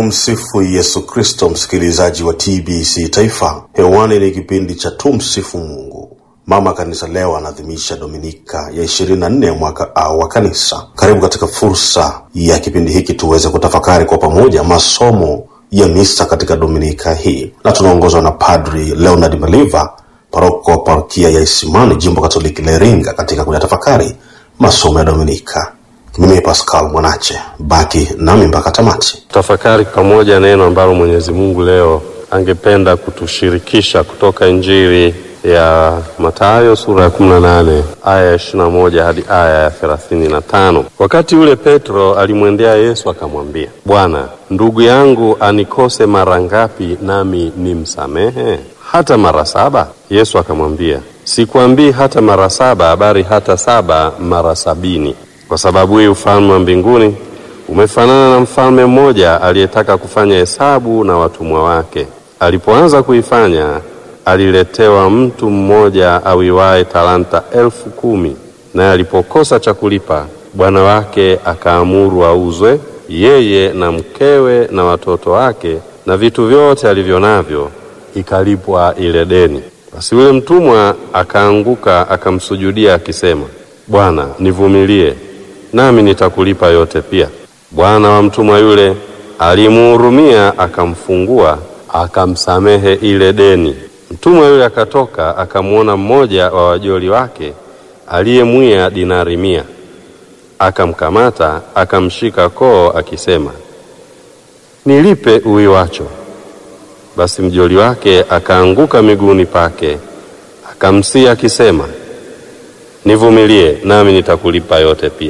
Tumsifu Yesu Kristo, msikilizaji wa TBC Taifa. Hewani ni kipindi cha Tumsifu Mungu. Mama Kanisa leo anaadhimisha Dominika ya 24 ya mwaka A wa Kanisa. Karibu katika fursa ya kipindi hiki tuweze kutafakari kwa pamoja masomo ya misa katika Dominika hii, na tunaongozwa na Padri Leonard Maliva, paroko wa parokia ya Isimani, jimbo Katoliki la Iringa, katika kuyatafakari masomo ya Dominika. Mimi Pascal Mwanache, baki nami mpaka tamati. Tafakari pamoja neno ambalo Mwenyezi Mungu leo angependa kutushirikisha kutoka Injili ya Mathayo sura ya 18 aya ya 21 hadi aya ya 35. Wakati ule Petro alimwendea Yesu akamwambia, Bwana, ndugu yangu anikose mara ngapi nami nimsamehe? Hata mara saba? Yesu akamwambia, sikwambii hata mara saba, bali hata saba mara sabini. Kwa sababu hii ufalme wa mbinguni umefanana na mfalme mmoja aliyetaka kufanya hesabu na watumwa wake. Alipoanza kuifanya, aliletewa mtu mmoja awiwaye talanta elfu kumi. Naye alipokosa cha kulipa, bwana wake akaamuru auzwe, yeye na mkewe na watoto wake na vitu vyote alivyo navyo, ikalipwa ile deni. Basi yule mtumwa akaanguka akamsujudia akisema, Bwana, nivumilie nami nitakulipa yote pia. Bwana wa mtumwa yule alimuhurumia, akamfungua, akamsamehe ile deni. Mtumwa yule akatoka, akamwona mmoja wa wajoli wake aliyemwia dinari mia, akamkamata, akamshika koo, akisema, nilipe uwiwacho. Basi mjoli wake akaanguka miguuni pake, akamsihi akisema, nivumilie, nami nitakulipa yote pia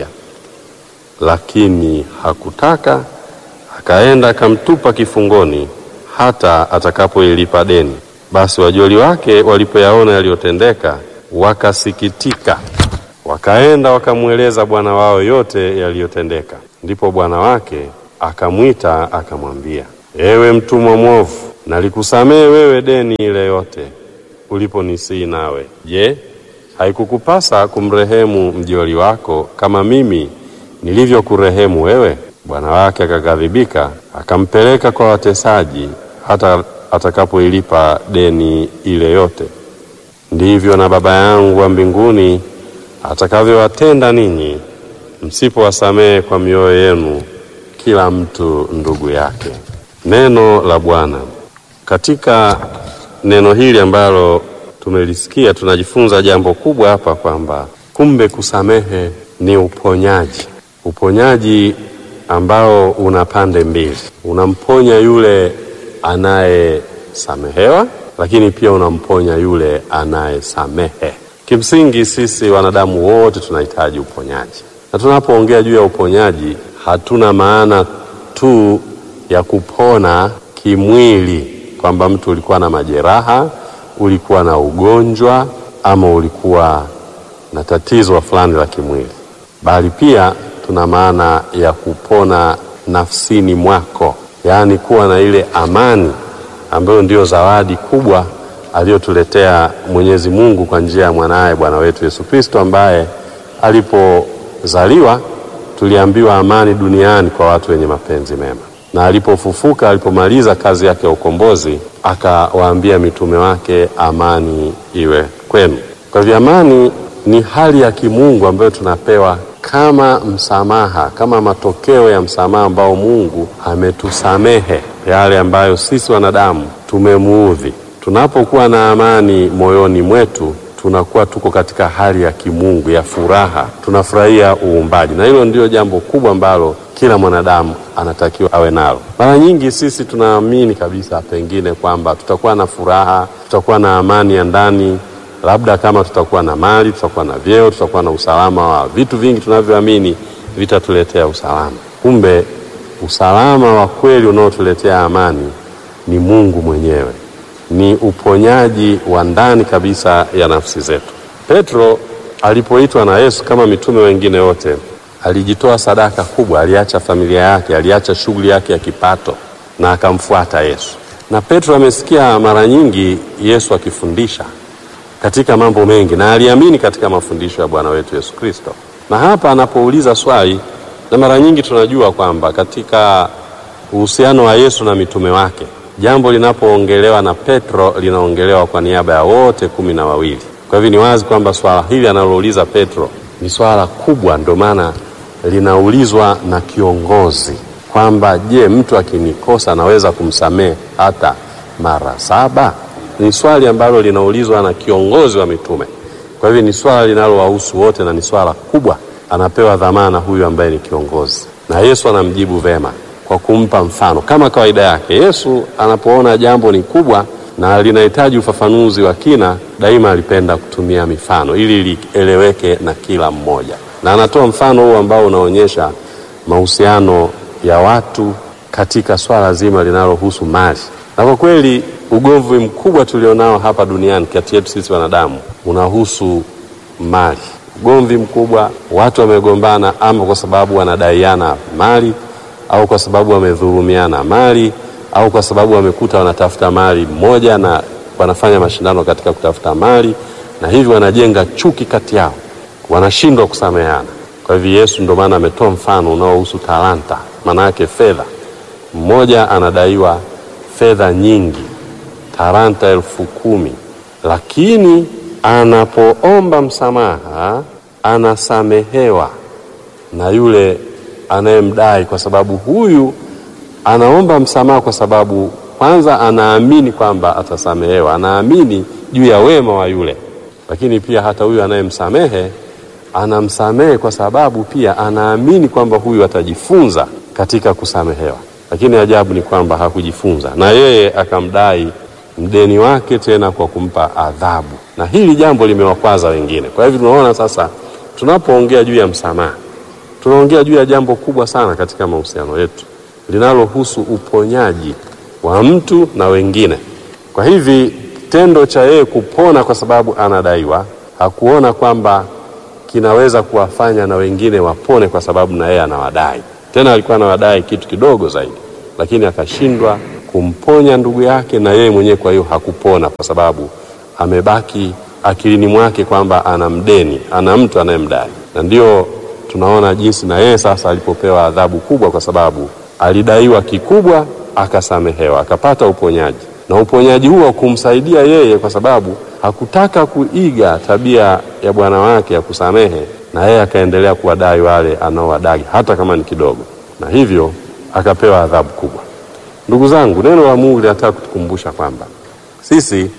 lakini hakutaka. Akaenda akamtupa kifungoni hata atakapoilipa deni. Basi wajoli wake walipoyaona yaliyotendeka, wakasikitika, wakaenda wakamweleza bwana wao yote yaliyotendeka. Ndipo bwana wake akamwita akamwambia, ewe mtumwa mwovu, nalikusamehe wewe deni ile yote uliponisii nawe. Je, haikukupasa kumrehemu mjoli wako kama mimi nilivyokurehemu wewe? Bwana wake akaghadhibika, akampeleka kwa watesaji hata atakapoilipa deni ile yote. Ndivyo na Baba yangu wa mbinguni atakavyowatenda ninyi, msipowasamehe kwa mioyo yenu kila mtu ndugu yake. Neno la Bwana. Katika neno hili ambalo tumelisikia, tunajifunza jambo kubwa hapa, kwamba kumbe kusamehe ni uponyaji uponyaji ambao una pande mbili. Unamponya yule anayesamehewa, lakini pia unamponya yule anayesamehe. Kimsingi sisi wanadamu wote tunahitaji uponyaji, na tunapoongea juu ya uponyaji hatuna maana tu ya kupona kimwili, kwamba mtu ulikuwa na majeraha, ulikuwa na ugonjwa, ama ulikuwa na tatizo fulani la kimwili, bali pia tuna maana ya kupona nafsini mwako, yaani kuwa na ile amani ambayo ndiyo zawadi kubwa aliyotuletea Mwenyezi Mungu kwa njia ya mwanaye Bwana wetu Yesu Kristo, ambaye alipozaliwa tuliambiwa amani duniani kwa watu wenye mapenzi mema, na alipofufuka, alipomaliza kazi yake ya ukombozi, akawaambia mitume wake, amani iwe kwenu. Kwa hivyo amani ni hali ya kimungu ambayo tunapewa kama msamaha, kama matokeo ya msamaha ambao Mungu ametusamehe yale ambayo sisi wanadamu tumemuudhi. Tunapokuwa na amani moyoni mwetu, tunakuwa tuko katika hali ya kimungu ya furaha, tunafurahia uumbaji, na hilo ndio jambo kubwa ambalo kila mwanadamu anatakiwa awe nalo. Mara nyingi sisi tunaamini kabisa pengine kwamba tutakuwa na furaha, tutakuwa na amani ya ndani labda kama tutakuwa na mali, tutakuwa na vyeo, tutakuwa na usalama wa vitu vingi tunavyoamini vitatuletea usalama. Kumbe usalama wa kweli unaotuletea amani ni Mungu mwenyewe, ni uponyaji wa ndani kabisa ya nafsi zetu. Petro alipoitwa na Yesu kama mitume wengine wote, alijitoa sadaka kubwa, aliacha familia yake, aliacha shughuli yake ya kipato na akamfuata Yesu. Na Petro amesikia mara nyingi Yesu akifundisha katika mambo mengi na aliamini katika mafundisho ya Bwana wetu Yesu Kristo. Na hapa anapouliza swali, na mara nyingi tunajua kwamba katika uhusiano wa Yesu na mitume wake, jambo linapoongelewa na Petro linaongelewa kwa niaba ya wote kumi na wawili. Kwa hivyo ni wazi kwamba swala hili analouliza Petro ni swala kubwa, ndio maana linaulizwa na kiongozi kwamba je, mtu akinikosa naweza kumsamehe hata mara saba? Ni swali ambalo linaulizwa na kiongozi wa mitume. Kwa hivyo ni swala linalowahusu wote na ni swala kubwa. Anapewa dhamana huyu ambaye ni kiongozi, na Yesu anamjibu vema kwa kumpa mfano. Kama kawaida yake, Yesu anapoona jambo ni kubwa na linahitaji ufafanuzi wa kina, daima alipenda kutumia mifano ili lieleweke na kila mmoja, na anatoa mfano huu ambao unaonyesha mahusiano ya watu katika swala zima linalohusu mali. Na kwa kweli ugomvi mkubwa tulionao hapa duniani kati yetu sisi wanadamu unahusu mali. Ugomvi mkubwa, watu wamegombana ama kwa sababu wanadaiana mali au kwa sababu wamedhulumiana mali au kwa sababu wamekuta wanatafuta mali moja na wanafanya mashindano katika kutafuta mali, na hivyo wanajenga chuki kati yao, wanashindwa kusameheana. Kwa hivyo Yesu ndio maana ametoa mfano unaohusu talanta, maana yake fedha. Mmoja anadaiwa fedha nyingi, talanta elfu kumi, lakini anapoomba msamaha anasamehewa na yule anayemdai, kwa sababu huyu anaomba msamaha kwa sababu kwanza anaamini kwamba atasamehewa, anaamini juu ya wema wa yule, lakini pia hata huyu anayemsamehe anamsamehe kwa sababu pia anaamini kwamba huyu atajifunza katika kusamehewa. Lakini ajabu ni kwamba hakujifunza, na yeye akamdai mdeni wake tena kwa kumpa adhabu, na hili jambo limewakwaza wengine. Kwa hivyo tunaona sasa, tunapoongea juu ya msamaha, tunaongea juu ya jambo kubwa sana katika mahusiano yetu linalohusu uponyaji wa mtu na wengine. Kwa hivi kitendo cha yeye kupona kwa sababu anadaiwa, hakuona kwamba kinaweza kuwafanya na wengine wapone kwa sababu na yeye anawadai. Tena alikuwa anawadai kitu kidogo zaidi, lakini akashindwa kumponya ndugu yake, na yeye mwenyewe kwa hiyo hakupona kwa sababu amebaki akilini mwake kwamba ana mdeni, ana mtu anayemdai, na ndio tunaona jinsi na yeye sasa alipopewa adhabu kubwa, kwa sababu alidaiwa kikubwa, akasamehewa, akapata uponyaji, na uponyaji huo kumsaidia yeye, kwa sababu hakutaka kuiga tabia ya bwana wake ya kusamehe, na yeye akaendelea kuwadai wale anaowadai hata kama ni kidogo, na hivyo akapewa adhabu kubwa. Ndugu zangu, neno la Mungu linataka kutukumbusha kwamba sisi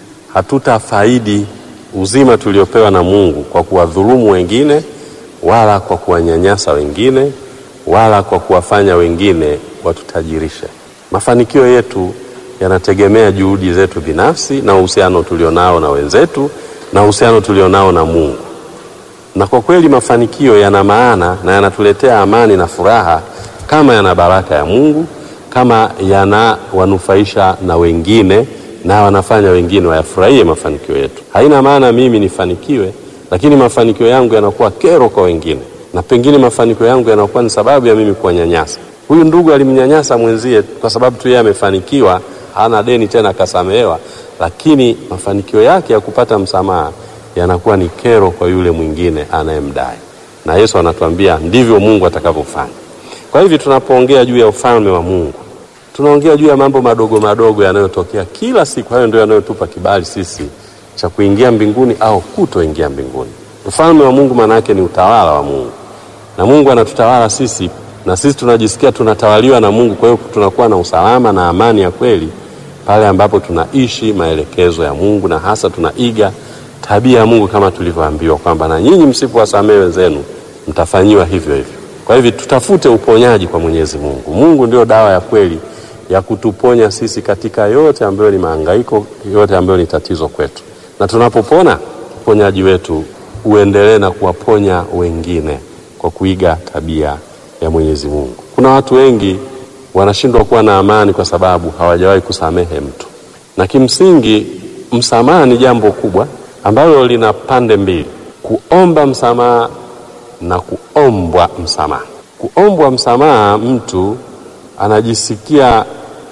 hatutafaidi uzima tuliopewa na Mungu kwa kuwadhulumu wengine wala kwa kuwanyanyasa wengine wala kwa kuwafanya wengine watutajirishe. Mafanikio yetu yanategemea juhudi zetu binafsi na uhusiano tulionao na wenzetu na uhusiano tulionao na Mungu. Na kwa kweli mafanikio yana maana na yanatuletea amani na furaha kama yana baraka ya Mungu, kama yanawanufaisha na wengine na wanafanya wengine wayafurahie mafanikio yetu. Haina maana mimi nifanikiwe, lakini mafanikio yangu yanakuwa kero kwa wengine, na pengine mafanikio yangu yanakuwa ni sababu ya mimi kuwanyanyasa. Huyu ndugu alimnyanyasa mwenzie kwa sababu tu yeye amefanikiwa, hana deni tena, akasamehewa, lakini mafanikio yake ya kupata msamaha yanakuwa ni kero kwa yule mwingine anayemdai, na Yesu anatuambia ndivyo Mungu atakavyofanya. Kwa hivyo tunapoongea juu ya ufalme wa Mungu tunaongea juu ya mambo madogo madogo yanayotokea kila siku. Hayo ndio yanayotupa kibali sisi cha kuingia mbinguni au kutoingia mbinguni. Ufalme wa Mungu maana yake ni utawala wa Mungu, na Mungu anatutawala sisi, na sisi tunajisikia tunatawaliwa na Mungu. Kwa hiyo tunakuwa na usalama na amani ya kweli pale ambapo tunaishi maelekezo ya Mungu, na hasa tunaiga tabia ya Mungu kama tulivyoambiwa kwamba na nyinyi msipowasamehe wenzenu mtafanyiwa hivyo hivyo. Kwa hivyo tutafute uponyaji kwa Mwenyezi Mungu. Mungu ndio dawa ya kweli ya kutuponya sisi katika yote ambayo ni mahangaiko, yote ambayo ni tatizo kwetu, na tunapopona uponyaji wetu uendelee na kuwaponya wengine kwa kuiga tabia ya Mwenyezi Mungu. Kuna watu wengi wanashindwa kuwa na amani kwa sababu hawajawahi kusamehe mtu, na kimsingi msamaha ni jambo kubwa ambalo lina pande mbili: kuomba msamaha na kuombwa msamaha. Kuombwa msamaha, mtu anajisikia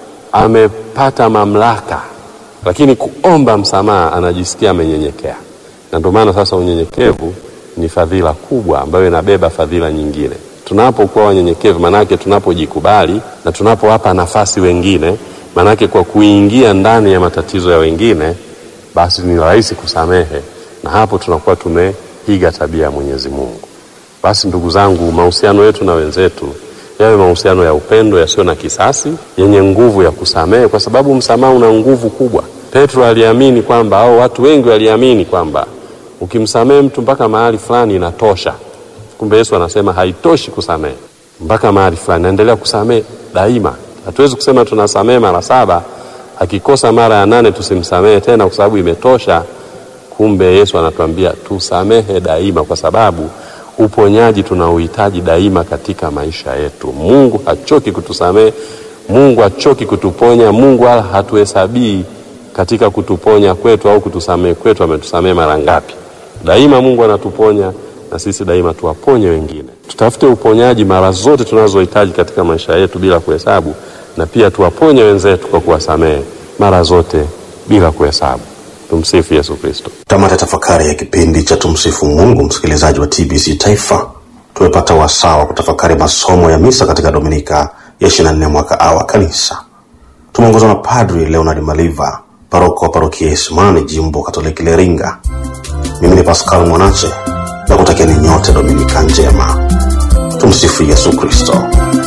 amepata mamlaka, lakini kuomba msamaha anajisikia amenyenyekea. Na ndio maana sasa unyenyekevu ni fadhila kubwa ambayo inabeba fadhila nyingine. Tunapokuwa wanyenyekevu, manake tunapojikubali na tunapowapa nafasi wengine, manake kwa kuingia ndani ya matatizo ya wengine, basi ni rahisi kusamehe, na hapo tunakuwa tumeiga tabia ya Mwenyezi Mungu. Basi ndugu zangu, mahusiano yetu na wenzetu yawe mahusiano ya upendo yasiyo na kisasi, yenye nguvu ya kusamehe, kwa sababu msamaha una nguvu kubwa. Petro aliamini kwamba au watu wengi waliamini kwamba ukimsamehe mtu mpaka mahali fulani inatosha. Kumbe Yesu anasema haitoshi kusamehe mpaka mahali fulani, naendelea kusamehe daima. Hatuwezi kusema tunasamehe mara saba, akikosa mara ya nane tusimsamehe tena kwa sababu imetosha. Kumbe Yesu anatuambia tusamehe daima, kwa sababu uponyaji tunauhitaji daima katika maisha yetu. Mungu hachoki kutusamehe, Mungu hachoki kutuponya, Mungu wala hatuhesabii katika kutuponya kwetu au kutusamehe kwetu ametusamehe mara ngapi. Daima Mungu anatuponya na sisi daima tuwaponye wengine. Tutafute uponyaji mara zote tunazohitaji katika maisha yetu bila kuhesabu, na pia tuwaponye wenzetu kwa kuwasamehe mara zote bila kuhesabu. Tumsifu Yesu Kristo. Tamata tafakari ya kipindi cha tumsifu Mungu, msikilizaji wa TBC Taifa, tumepata wasaa wa kutafakari masomo ya misa katika Dominika ya 24 mwaka A wa Kanisa. Tumeongozwa na Padri Leonard Maliva, paroko wa parokia ya Isimani, jimbo Katoliki Iringa. Mimi ni Pascal Mwanache na kutakieni nyote Dominika njema. Tumsifu Yesu Kristo.